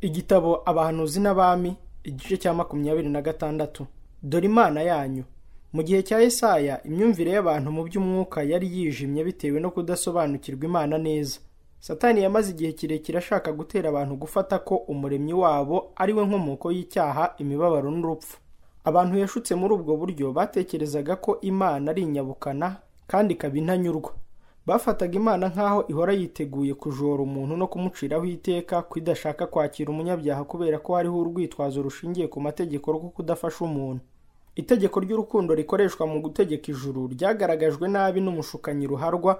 igitabo abahanuzi n'abami igice cya makumyabiri na gatandatu dore imana yanyu mu gihe cya Yesaya imyumvire y'abantu mu by'umwuka yari yijimye bitewe no kudasobanukirwa imana neza satani yamaze igihe kirekire ashaka gutera abantu gufata ko umuremyi wabo ari we nkomoko y'icyaha imibabaro n'urupfu abantu yashutse muri ubwo buryo batekerezaga ko imana ari inyabukana kandi ikaba intanyurwa bafataga imana nk'aho ihora yiteguye kujora umuntu no kumuciraho iteka ko idashaka kwakira umunyabyaha kubera ko hariho urwitwazo rushingiye ku mategeko rwo kudafasha umuntu itegeko ry'urukundo rikoreshwa mu gutegeka ijuru ryagaragajwe nabi n'umushukanyi ruharwa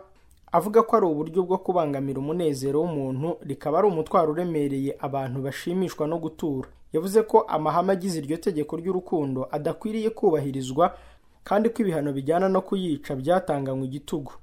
avuga ko ari uburyo bwo kubangamira umunezero w'umuntu rikaba ari umutwaro uremereye abantu bashimishwa no gutura yavuze ko amahame agize iryo tegeko ry'urukundo adakwiriye kubahirizwa kandi ko ibihano bijyana no kuyica byatanganywe igitugu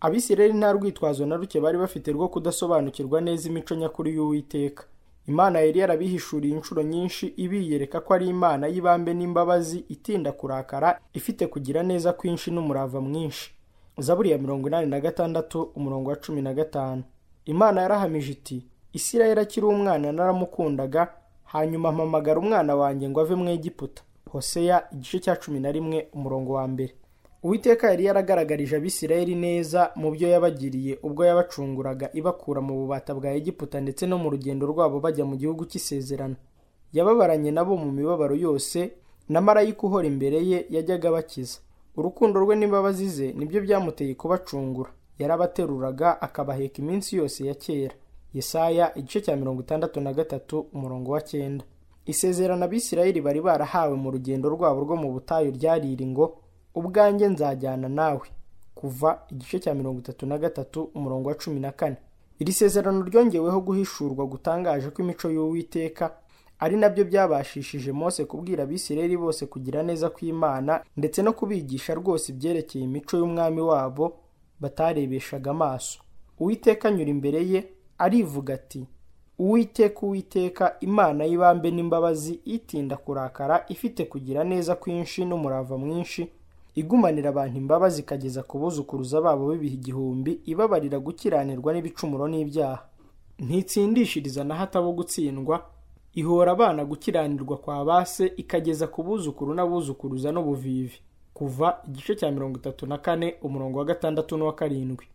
abisirayeli nta rwitwazo na ruke bari bafite rwo kudasobanukirwa neza imico nyakuri y'uwiteka imana yari yarabihishuriye inshuro nyinshi ibiyereka ko ari imana y'ibambe n'imbabazi itinda kurakara ifite kugira neza kwinshi n'umurava mwinshi zaburi ya mirongo inani na gatandatu umurongo wa cumi na gatanu imana yarahamije iti isirayeli akiri umwana naramukundaga hanyuma mpamagara umwana wanjye ngo ave mu egiputa hoseya igice cya cumi na rimwe umurongo wa mbere uwiteka yari yaragaragarije abisirayeli neza mu byo yabagiriye ubwo yabacunguraga ibakura mu bubata bwa egiputa ndetse no mu rugendo rwabo bajya mu gihugu cy'isezerano yababaranye nabo mu mibabaro yose na marayika uhora imbere ye yajyaga abakiza urukundo rwe n'imbabazi ze nibyo byamuteye kubacungura yarabateruraga akabaheka iminsi yose ya kera yesaya igice cya mirongo itandatu na gatatu umurongo wa cyenda isezerano abisirayeli bari barahawe mu rugendo rwabo rwo mu butayu ryariri ngo ubwanjye nzajyana nawe kuva igice cya mirongo itatu na gatatu umurongo wa cumi na kane iri sezerano ryongeweho guhishurwa gutangaje ko imico y'uwiteka ari nabyo byabashishije mose kubwira abisirayeli bose kugira neza kw'imana ndetse no kubigisha rwose ibyerekeye imico y'umwami wabo batarebeshaga amaso uwiteka anyura imbere ye arivuga ati uwiteka uwiteka imana y'ibambe n'imbabazi itinda kurakara ifite kugira neza kwinshi n'umurava mwinshi igumanira abantu imbabazi ikageza ku buzukuruza babo b'ibihe igihumbi ibabarira gukiranirwa n'ibicumuro n'ibyaha ntitsindishiriza na hato abo gutsindwa ihora abana gukiranirwa kwa base ikageza ku buzukuru n'abuzukuruza n'ubuvivi kuva igice cya mirongo itatu na kane umurongo wa gatandatu n'uwa karindwi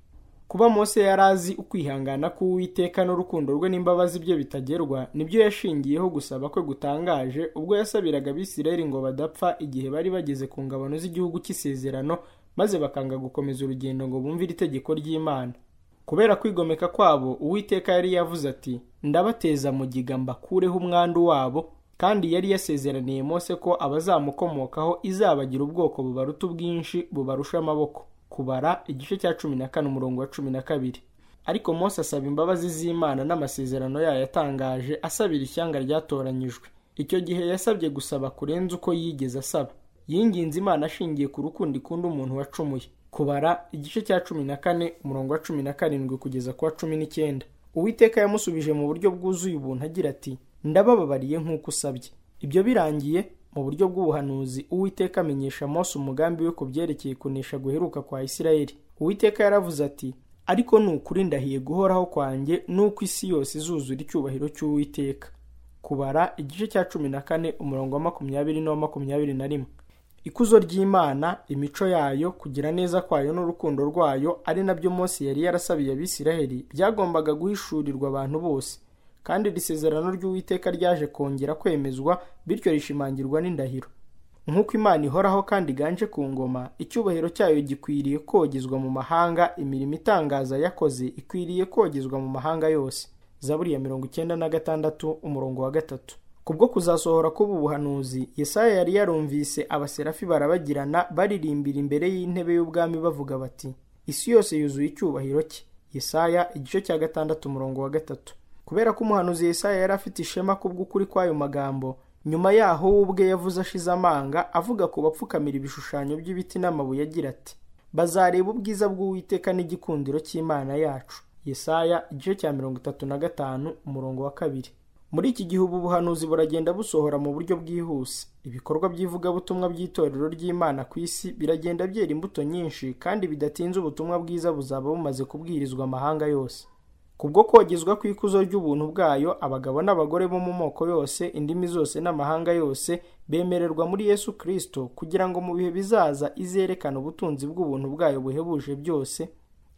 kuba mose yari azi ukwihangana k'uwiteka n'urukundo rwe n'imbabazi bye bitagerwa nibyo yashingiyeho gusaba kwe gutangaje ubwo yasabiraga abisirayeli ngo badapfa igihe bari bageze ku ngabano z'igihugu cy'isezerano maze bakanga gukomeza urugendo ngo bumvire itegeko ry'imana kubera kwigomeka kwabo uwiteka yari yavuze ati ndabateza mugiga mbakureho umwandu wabo kandi yari yasezeraniye mose ko abazamukomokaho izabagira ubwoko bubaruta ubwinshi bubarusha amaboko kubara igice cya cumi na kane umurongo wa cumi na kabiri ariko mose asaba imbabazi z'imana n'amasezerano yayo yatangaje asabira ishyanga ryatoranyijwe icyo gihe yasabye gusaba kurenza uko yigeze asaba yinginze imana ashingiye ku rukundo ikunda umuntu wacumuye kubara igice cya cumi na kane umurongo wa cumi na karindwi kugeza ku wa cumi n'icyenda uwiteka yamusubije mu buryo bwuzuye ubuntu agira ati ndabababariye nk'uko usabye ibyo birangiye mu buryo bw'ubuhanuzi uwiteka amenyesha mose umugambi we ku byerekeye kunesha guheruka kwa isirayeli uwiteka yaravuze ati ariko ni ukuri ndahiye guhoraho kwanjye n'uko isi yose izuzura icyubahiro cy'uwiteka kubara igice cya cumi na kane umurongo wa makumyabiri n'uwa makumyabiri na rimwe ikuzo ry'imana imico yayo kugira neza kwayo n'urukundo rwayo ari nabyo mose yari yarasabiye abisiraheli byagombaga guhishurirwa abantu bose kandi iri sezerano ry'uwiteka ryaje kongera kwemezwa bityo rishimangirwa n'indahiro nk'uko imana ihoraho kandi iganje ku ngoma icyubahiro cyayo gikwiriye kogezwa mu mahanga imirimo itangaza yakoze ikwiriye kogezwa mu mahanga yose zaburi ya mirongo icyenda na gatandatu umurongo wa gatatu kubwo kuzasohora kuba ubuhanuzi yesaya yari yarumvise abaserafi barabagirana baririmbira imbere y'intebe y'ubwami bavuga bati isi yose yuzuye icyubahiro cye yesaya igice cya gatandatu umurongo wa gatatu kubera ko umuhanuzi Yesaya yari afite ishema kubw'ukuri kw'ayo magambo nyuma yaho we ubwe yavuze ashize amanga avuga ku bapfukamira ibishushanyo by'ibiti n'amabuye agira ati bazareba ubwiza bw'uwiteka n'igikundiro cy'imana yacu Yesaya igice cya mirongo itatu na gatanu umurongo wa kabiri muri iki gihe ubu buhanuzi buragenda busohora mu buryo bwihuse ibikorwa by'ivugabutumwa by'itorero ry'imana ku isi biragenda byera imbuto nyinshi kandi bidatinze ubutumwa bwiza buzaba bumaze kubwirizwa amahanga yose kubwo kogezwa kw'ikuzo ry'ubuntu bwayo abagabo n'abagore bo mu moko yose indimi zose n'amahanga yose bemererwa muri yesu kirisito kugira ngo mu bihe bizaza izerekane ubutunzi bw'ubuntu bwayo buhebuje byose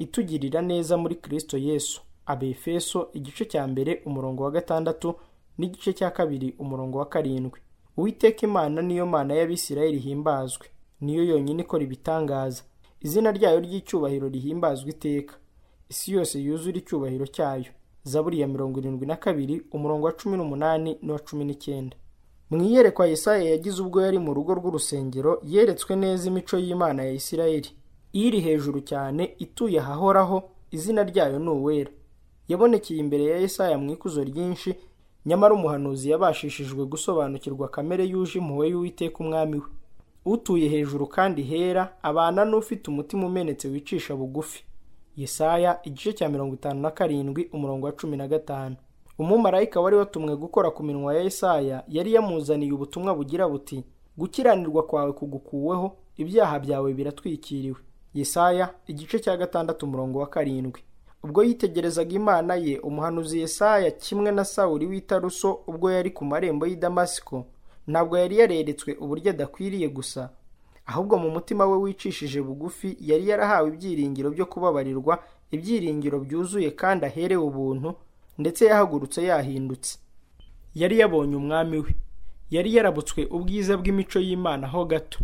itugirira neza muri kirisito yesu abefeso igice cya mbere umurongo wa gatandatu n'igice cya kabiri umurongo wa karindwi uwiteka imana niyo mana y'abisirayeli ihimbazwe niyo yonyine ikora ibitangaza izina ryayo ry'icyubahiro rihimbazwa iteka isi yose yuzura icyubahiro cyayo zaburi ya mirongo irindwi na kabiri umurongo wa cumi n'umunani n'uwa cumi n'icyenda mu iyerekwa Yesaya yagize ubwo yari mu rugo rw'urusengero yeretswe neza imico y'imana ya isirayeli iri hejuru cyane ituye ahahoraho izina ryayo ni uwera yabonekeye imbere ya Yesaya mu ikuzo ryinshi nyamara umuhanuzi yabashishijwe gusobanukirwa kamere yuje impuhwe y'uwiteka umwami we utuye hejuru kandi hera abana n'ufite umutima umenetse wicisha bugufi Yesaya igice cya mirongo itanu na karindwi umurongo wa cumi na gatanu umumarayika wari watumwe gukora ku minwa ya Yesaya yari yamuzaniye ubutumwa bugira buti gukiranirwa kwawe kugukuweho ibyaha byawe biratwikiriwe Yesaya igice cya gatandatu umurongo wa karindwi ubwo yitegerezaga imana ye umuhanuzi Yesaya kimwe na sawuri w'itaruso ubwo yari ku marembo y'i Damasiko ntabwo yari yareretswe uburyo adakwiriye gusa ahubwo mu mutima we wicishije bugufi yari yarahawe ibyiringiro byo kubabarirwa ibyiringiro byuzuye kandi aherewe ubuntu ndetse yahagurutse yahindutse yari yabonye umwami we yari yarabutswe ubwiza bw'imico y'imana ho gato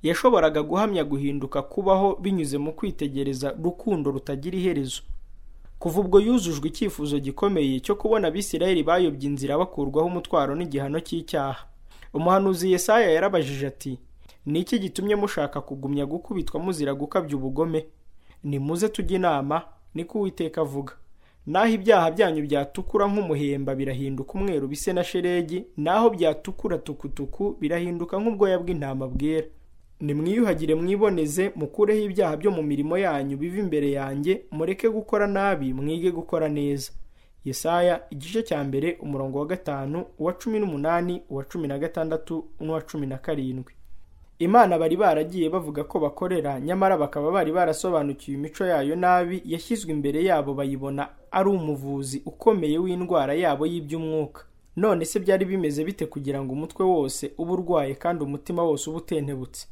yashoboraga guhamya guhinduka kubaho binyuze mu kwitegereza rukundo rutagira iherezo kuva ubwo yuzujwe icyifuzo gikomeye cyo kubona abisirayeli bayobye inzira bakurwaho umutwaro n'igihano cy'icyaha umuhanuzi Yesaya yarabajije ati ni iki gitumye mushaka kugumya gukubitwa muzira gukabya ubugome nimuze tujye inama niko uwiteka avuga naho ibyaha byanyu byatukura nk'umuhemba birahinduka umweru bise na sheregi naho byatukura tukutuku birahinduka nk'ubwoya bw'intama bwera nimwiyuhagire mwiboneze mukureho ibyaha byo mu mirimo yanyu biva imbere yanjye mureke gukora nabi mwige gukora neza Yesaya igice cya mbere umurongo wa gatanu uwa cumi n'umunani uwa cumi na gatandatu n'uwa cumi na karindwi imana bari baragiye bavuga ko bakorera nyamara bakaba bari barasobanukiwe imico yayo nabi yashyizwe imbere yabo bayibona ari umuvuzi ukomeye w'indwara yabo y'iby'umwuka none se byari bimeze bite kugira ngo umutwe wose ube urwaye kandi umutima wose uba utentebutse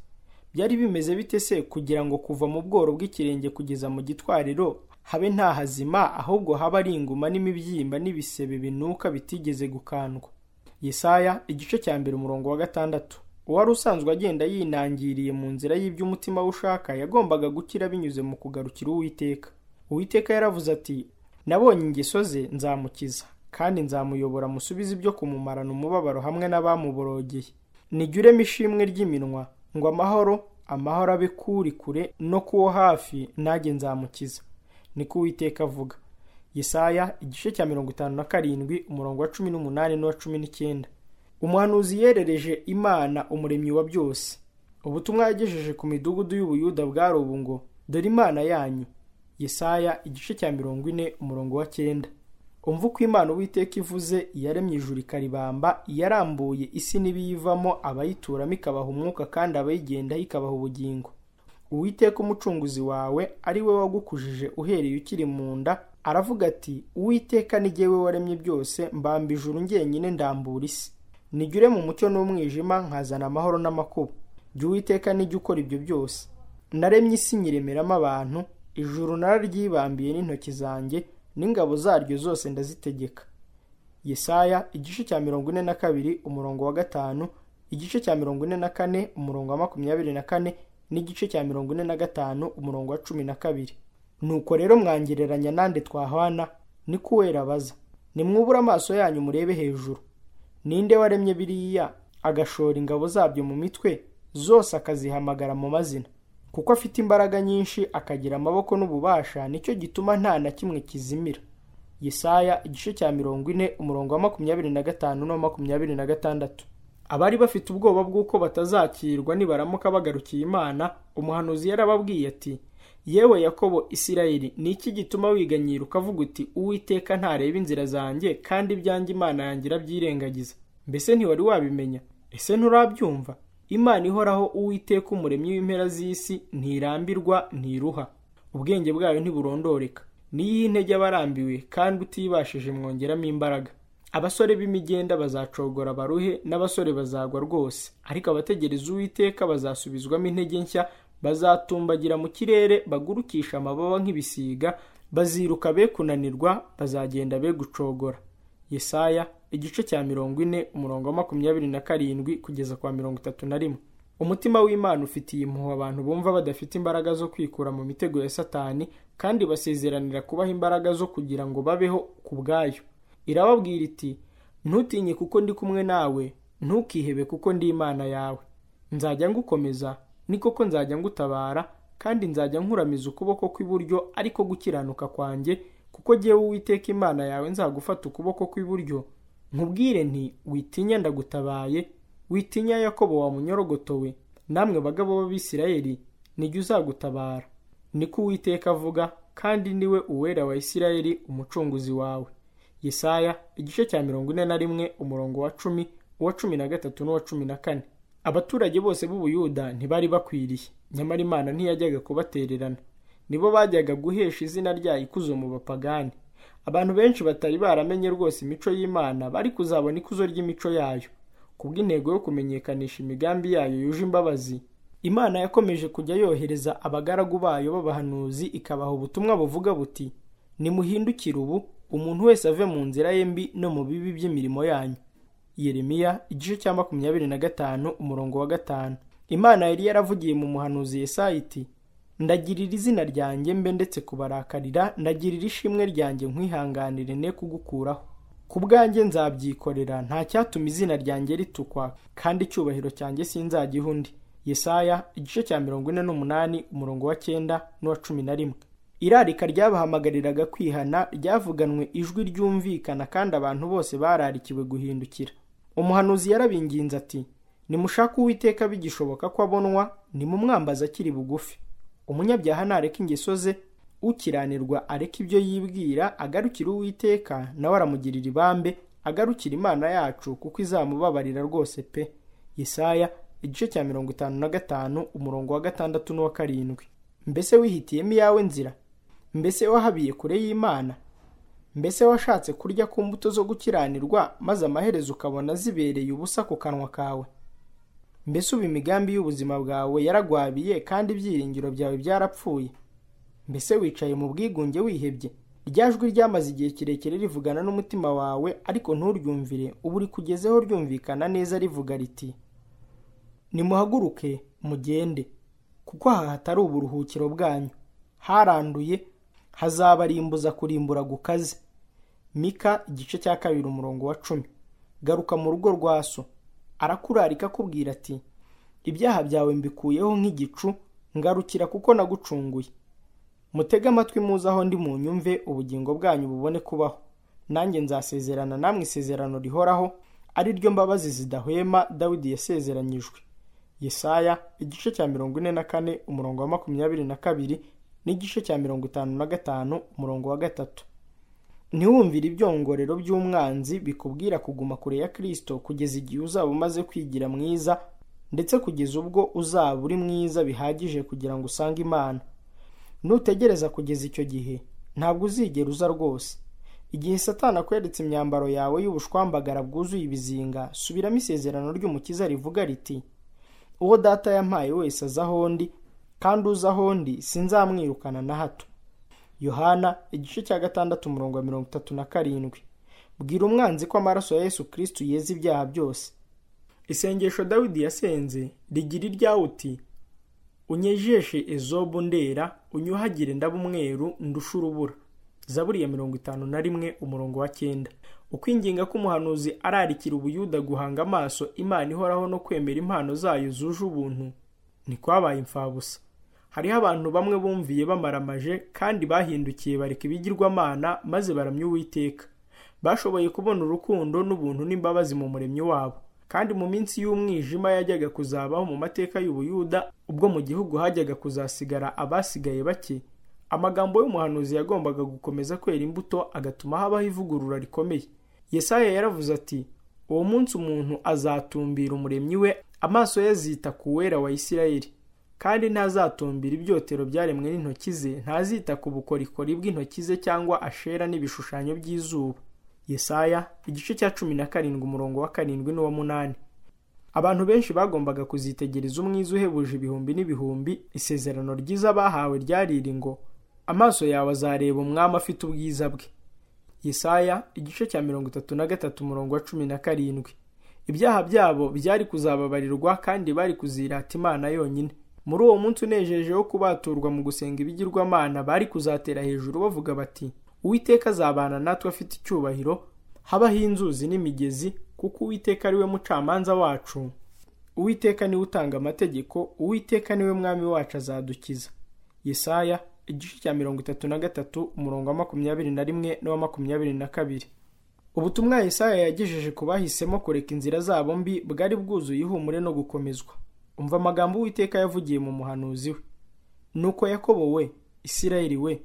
byari bimeze bite se kugira ngo kuva mu bworo bw'ikirenge kugeza mu gitwariro habe nta hazima ahubwo haba ari inguma n'imibyimba n'ibisebe binuka bitigeze gukandwa Yesaya igice cya mbere umurongo wa gatandatu uwari usanzwe agenda yinangiriye mu nzira y'ibyo umutima we ushaka yagombaga gukira binyuze mu kugarukira uwiteka uwiteka yaravuze ati nabonye ingeso ze nzamukiza kandi nzamuyobora musubize ibyo kumumarana umubabaro hamwe n'abamuborogeye nigiremo ishimwe ry'iminwa ngo amahoro amahoro abe kuri kure no kuwo hafi nanjye nzamukiza niko uwiteka avuga Yesaya igice cya mirongo itanu na karindwi umurongo wa cumi n'umunani n'uwa cumi n'icyenda umuhanuzi yerereje imana umuremyi wa byose ubutumwa yagejeje ku midugudu y'ubuyuda bwari ubu ngo dore imana yanyu Yesaya igice cya mirongo ine umurongo wa cyenda umva uko imana uwiteka ivuze iyaremye ijuru ikaribamba iyarambuye isi n'ibiyivamo abayituramo ikabaha umwuka kandi abayigendaho ikabaha ubugingo uwiteka umucunguzi wawe ari we wagukujije uhereye ukiri mu nda aravuga ati uwiteka ni jyewe waremye byose mbamba ijuru njyenyine ndambura isi nigire mu mucyo n'umwijima nkazana amahoro n'amakuba jya uwiteka nijya ukora ibyo byose naremye isi nyiremeramo abantu ijuru nararyibambiye n'intoki zanjye n'ingabo zaryo zose ndazitegeka Yesaya igice cya mirongo ine na kabiri umurongo wa gatanu igice cya mirongo ine na kane umurongo wa makumyabiri na kane n'igice cya mirongo ine na gatanu umurongo wa cumi na kabiri nuko rero mwangereranya nande twahwana ni kuwera baza nimwubure amaso yanyu murebe hejuru ninde waremye biriya agashora ingabo zabyo mu mitwe zose akazihamagara mu mazina kuko afite imbaraga nyinshi akagira amaboko n'ububasha nicyo gituma nta na kimwe kizimira Yesaya igice cya mirongo ine umurongo wa makumyabiri na gatanu no makumyabiri na gatandatu abari bafite ubwoba bw'uko batazakirwa nibaramuka bagarukiye imana umuhanuzi yarababwiye ati yewe yakobo isirayeli ni iki gituma wiganyira ukavuga uti uwiteka ntareba inzira zanjye kandi ibyanjye imana yanjye irabyirengagiza mbese ntiwari wabimenya ese nturabyumva imana ihoraho uwiteka umuremyi w'impera z'isi ntirambirwa ntiruha ubwenge bwayo ntiburondoreka niyihe intege abarambiwe kandi utibashije mwongeramo imbaraga abasore b'imigenda bazacogora baruhe n'abasore bazagwa rwose ariko abategereza uwiteka bazasubizwamo intege nshya bazatumbagira mu kirere bagurukisha amababa nk'ibisiga baziruka be kunanirwa bazagenda be gucogora yesaya igice cya mirongo ine umurongo wa makumyabiri na karindwi kugeza kwa mirongo itatu na rimwe umutima w'imana ufitiye impuhwe abantu bumva badafite imbaraga zo kwikura mu mitego ya satani kandi basezeranira kubaha imbaraga zo kugira ngo babeho ku bwayo irababwira iti ntutinye kuko ndi kumwe nawe ntukihebe kuko ndi imana yawe nzajya ngukomeza ni koko nzajya ngutabara kandi nzajya nkuramiza ukuboko kw'iburyo ariko gukiranuka kwanjye kuko ngewe uwiteka imana yawe nzagufata ukuboko kw'iburyo nkubwire nti witinya ndagutabaye witinya yakobo wa munyorogotowe namwe bagabo b'abisirayeli nijya uzagutabara niko uwiteka avuga kandi niwe uwera wa isirayeli umucunguzi wawe yesaya igice cya mirongo ine na rimwe umurongo wa cumi uwa cumi na gatatu n'uwa cumi na kane abaturage bose b'ubuyuda ntibari bakwiriye nyamara imana ntiyajyaga kubatererana nibo bajyaga guhesha izina ryayo ikuzo mu bapagani abantu benshi batari baramenye rwose imico y'imana bari kuzabona ikuzo ry'imico yayo kubw'intego yo kumenyekanisha imigambi yayo yuje imbabazi imana yakomeje kujya yohereza abagaragu bayo b'abahanuzi ikabaha ubutumwa buvuga buti nimuhindukire ubu umuntu wese ave mu nzira ye mbi no mu bibi by'imirimo yanyu yeremiya igice cya makumyabiri na gatanu umurongo wa gatanu imana yari yaravugiye mu muhanuzi Yesaya iti ndagirira izina ryanjye mbe ndetse kubarakarira ndagirira ishimwe ryanjye nkwihanganire ne kugukuraho ku bwanjye nzabyikorera nta cyatuma izina ryanjye ritukwa kandi icyubahiro cyanjye sinzagiha undi yesaya igice cya mirongo ine n'umunani umurongo wa cyenda n'uwa cumi na rimwe irarika ryabahamagariraga kwihana ryavuganwe ijwi ryumvikana kandi abantu bose bararikiwe guhindukira umuhanuzi yarabinginze ati nimushake uwiteka bigishoboka ko abonwa nimumwambaza akiri bugufi umunyabyaha ntareka ingeso ze ukiranirwa areka ibyo yibwira agarukira uwiteka nawe aramugirira ibambe agarukira imana yacu kuko izamubabarira rwose pe yesaya igice cya mirongo itanu na gatanu umurongo wa gatandatu n'uwa karindwi mbese wihitiyemo iyawe nzira mbese wahabiye kure y'imana mbese washatse kurya ku mbuto zo gukiranirwa maze amaherezo ukabona zibereye ubusa ku kanwa kawe mbese ubu imigambi y'ubuzima bwawe yaragwabiye kandi ibyiringiro byawe byarapfuye mbese wicaye mu bwigunge wihebye jwi ryamaze igihe kirekire rivugana n'umutima wawe ariko nturyumvire ubu rikugezeho ryumvikana neza rivuga riti nimuhaguruke mugende kuko aha hatari uburuhukiro bwanyu haranduye hazabarimbuza kurimbura gukaze mika igice cya kabiri umurongo wa cumi garuka mu rugo rwa so arakurarika akubwira ati ibyaha byawe mbikuyeho nk'igicu ngarukira kuko nagucunguye mutege amatwi muze aho ndi mu nyumve ubugingo bwanyu bubone kubaho nanjye nzasezerana namwe isezerano rihoraho ari ryo mbabazi zidahwema dawidi yasezeranyijwe yesaya igice cya mirongo ine na kane umurongo wa makumyabiri na kabiri n'igice cya mirongo itanu na gatanu umurongo wa gatatu ntiwumvire ibyongorero by'umwanzi bikubwira kuguma kure ya kirisito kugeza igihe uzaba umaze kwigira mwiza ndetse kugeza ubwo uzaba uri mwiza bihagije kugira ngo usange imana nutegereza kugeza icyo gihe ntabwo uzigera uza rwose igihe satana akweretse imyambaro yawe y'ubushwambagara bwuzuye ibizinga subiramo isezerano ry'umukiza rivuga riti uwo data yampaye wese aza ahondi kandi uza ahondi sinzamwirukana na hato yohana igice cya gatandatu umurongo wa mirongo itatu na karindwi bwira umwanzi ko amaraso ya yesu kirisitu yeza ibyaha byose isengesho dawidi yasenze rigira iryawe uti unyejeshe ezobu ndera unyuhagire ndaba umweru ndusha urubura zaburi ya mirongo itanu na rimwe umurongo wa cyenda ukwinginga k'umuhanuzi ararikira ubuyuda guhanga amaso imana ihoraho no kwemera impano zayo zuje ubuntu ntikwabaye imfabusa hariho abantu bamwe bumviye bamaramaje kandi bahindukiye bareka ibigirwamana maze baramya uwiteka bashoboye kubona urukundo n'ubuntu n'imbabazi mu muremyi wabo kandi mu minsi y'umwijima yajyaga kuzabaho mu mateka y'ubuyuda ubwo mu gihugu hajyaga kuzasigara abasigaye bake amagambo y'umuhanuzi yagombaga gukomeza kwera imbuto agatuma habaho ivugurura rikomeye yesaya yaravuze ati uwo munsi umuntu azatumbira umuremyi we amaso ye azita ku wera wa isirayeli kandi ntazatumbira ibyotero byaremwe n'intoki ze ntazita ku bukorikori bw'intoki ze cyangwa ashera n'ibishushanyo by'izuba yesaya igice cya cumi na karindwi umurongo wa karindwi n'uwa munani abantu benshi bagombaga kuzitegereza umwiza uhebuje ibihumbi n'ibihumbi isezerano ryiza bahawe ryariri ngo amaso yawe azareba umwami afite ubwiza bwe yesaya igice cya mirongo itatu na gatatu umurongo wa cumi na karindwi ibyaha byabo byari kuzababarirwa kandi bari kuzirata imana yonyine muri uwo munsi unejeje wo kubaturwa mu gusenga ibigirwamana bari kuzatera hejuru bavuga bati uwiteka azabana natwe afite icyubahiro habaho inzuzi n'imigezi kuko uwiteka ari we mucamanza wacu uwiteka niwe utanga amategeko uwiteka niwe mwami wacu azadukiza yesaya igice cya mirongo itatu na gatatu umurongo wa makumyabiri na rimwe n'uwa makumyabiri na kabiri ubutumwa Yesaya yagejeje ku bahisemo kureka inzira zabo mbi bwari bwuzuye ihumure no gukomezwa umva amagambo uwiteka yavugiye mu muhanuzi we nuko yakobo we isirayeli we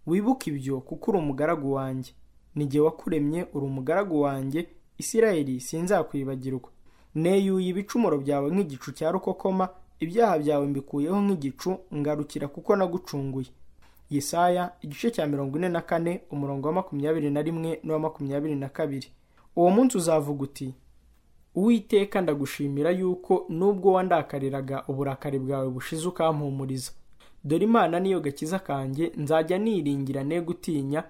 wibuke ibyo kuko uri umugaragu wanjye nige wakuremye uri umugaragu wanjye isirayeli sinzakwibagirwa neyuye ibicumuro byawe nk'igicu cya rukokoma ibyaha byawe mbikuyeho nk'igicu ngarukira kuko nagucunguye yesaya igice cya mirongo ine na kane umurongo wa makumyabiri na rimwe n'uwa makumyabiri na kabiri uwo munsi uzavuga uti uwiteka ndagushimira yuko nubwo wandakariraga uburakari bwawe bushize ukampumuriza dore imana niyo gakiza kanjye nzajya niringira ne gutinya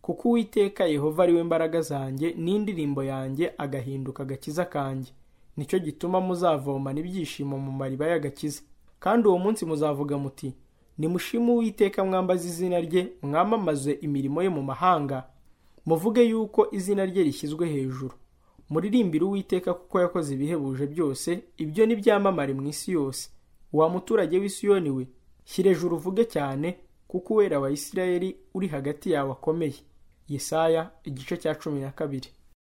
kuko uwiteka yehova ari we mbaraga zanjye n'indirimbo yanjye agahinduka agakiza kanjye nicyo gituma muzavomana ibyishimo mu mariba y'agakiza kandi uwo munsi muzavuga muti nimushime uwiteka mwambaze izina rye mwamamaze imirimo ye mu mahanga muvuge yuko izina rye rishyizwe hejuru muririmbire uwiteka kuko yakoze ibihebuje byose ibyo ni byamamare mu isi yose wa muturage w'isiyoni we shyira hejuru uvuge cyane kuko uwera wa isirayeli uri hagati yawe akomeye yesaya igice cya cumi na kabiri